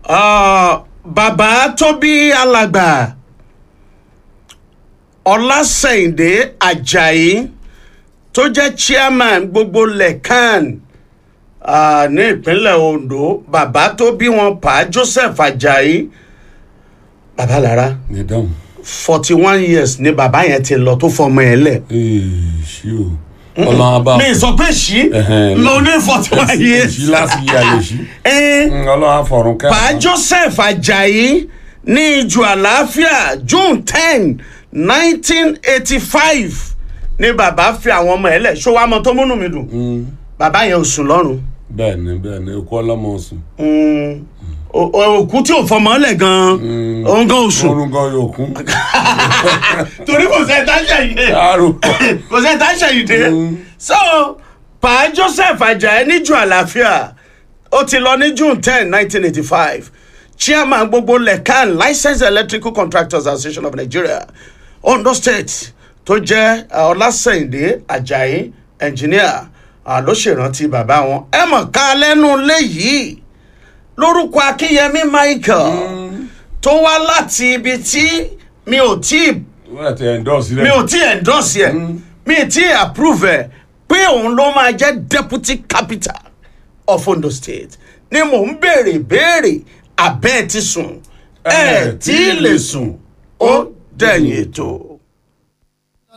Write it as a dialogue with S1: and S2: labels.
S1: Ah, bàbá tó bí alàgbà ọlásẹ̀yìndé ajayi tó jẹ́ chairman gbogbo lẹ́kàn ah, ní ìpínlẹ̀ ondo bàbá tó bí wọn pa joseph ajayi bàbá lára
S2: ní dáhùn.
S1: forty one years ni bàbá yẹn ti lọ tó fọmọ ẹ lẹ̀.
S2: ee ṣí o ọlọ́run abá
S1: mi sọ pé ṣí
S2: Ẹhẹn.
S1: ló ní forty one years.
S2: ṣí láti yí alẹ́ ṣí.
S1: Eh,
S2: ọlọ́run àfọ̀rùn kẹ́.
S1: pa joseph ajayi ní ìjọ àlàáfíà june ten nineteen eighty five ni bàbá fi àwọn ọmọ ẹ lẹ̀ ṣó wàá mọ tó múnú mi dùn bàbá yẹn ò sùn lọ́rùn
S2: bẹ́ẹ̀ ni bẹ́ẹ̀ ni okú ọlọ́mọ sùn.
S1: Mm, o- o- òkú tí ò fọmọ lẹ̀ gan-an òun gan ò sùn
S2: orun gan yóò kún.
S1: torí kò sẹ́ tá ṣẹ̀yìn
S2: àrò.
S1: kò sẹ́ tá ṣẹ̀yìn dé so pa joseph ajayi níjọ àlàáfíà ó ti lọ ní june ten nineteen eighty five chairman gbogbo lekan licensed electrical contractors association of nigeria ondo state tó jẹ́ uh, ọlásẹ̀yìndé ajayi engineer uh, ló ṣèrántí bàbá wọn ẹ mọ̀ ká lẹ́nu léyìí lórúkọ akínyẹmí michael tó wá láti ibi tí mi ò tí ì
S2: wọ́n ti endorse rẹ̀.
S1: mi ò tí ì endorse ẹ mi ì tí ì approve ẹ pé òun ló máa jẹ́ deputy capital of ondo state ni mò ń béèrè béèrè abẹ́ ẹ ti sùn ẹ tí ì lè sùn ó dẹ̀yìn ètò.